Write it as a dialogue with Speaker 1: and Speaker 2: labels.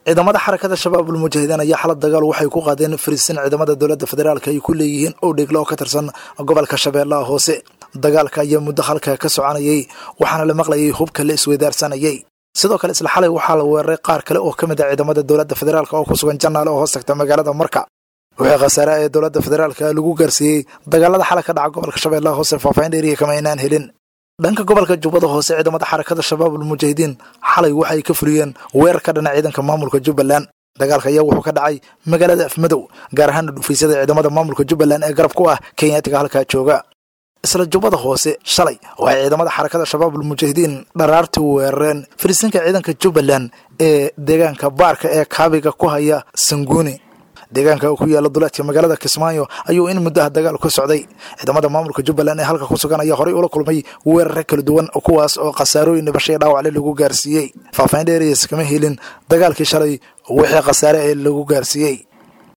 Speaker 1: ciidamada xarakada shabaabul mujaahidiin ayaa xalad dagaal waxay ku qaadeen fariisin ciidamada dowladda federaalk ay ku leeyihiin oo dheglo oo ka tirsan gobolka shabeellaha hoose dagaalka ayaa muddo halka ka soconayay waxaana la maqlayay hubka la isweydaarsanayay sidoo kale isla xalay waxaa la weeraray qaar kale oo ka mid a ciidamada dowladda federaalk oo ku sugan jannaale oo hoos tagta magaalada marka wixii khasaare ee dowladda federaalka lagu gaarsiiyey dagaalada xalay ka dhaca gobolka shabeellaha hoose faahfaahin dheeriya kama aynaan helin dhanka gobolka jubbada hoose ciidamada xarakada shabaabul mujaahidiin xalay waxay ka fuliyeen weerar ka dhana ciidanka maamulka jubbaland dagaalka ayaa wuxuu ka dhacay magaalada afmadow gaar ahaana dhufiisyada ciidamada maamulka jubbaland ee garab ku ah kenyaatiga halkaa jooga isla jubbada hoose shalay waxay ciidamada xarakada shabaabul mujaahidiin dharaartii weerareen fariisinka ciidanka jubbaland ee deegaanka baarka ee kaabiga ku haya sanguuni deegaanka ku yaala duleedka magaalada kismaayo ayuu in muddaha dagaal ku socday ciidamada maamulka jubbaland ee halka ku sugan ayaa horey ula kulmay weerare kala duwan kuwaas oo khasaarooyin dhibashay dhaawacle lagu gaarsiiyey faahfaahin dheerayas kama helin dagaalkii shalay wixii khasaare ee lagu gaarsiiyey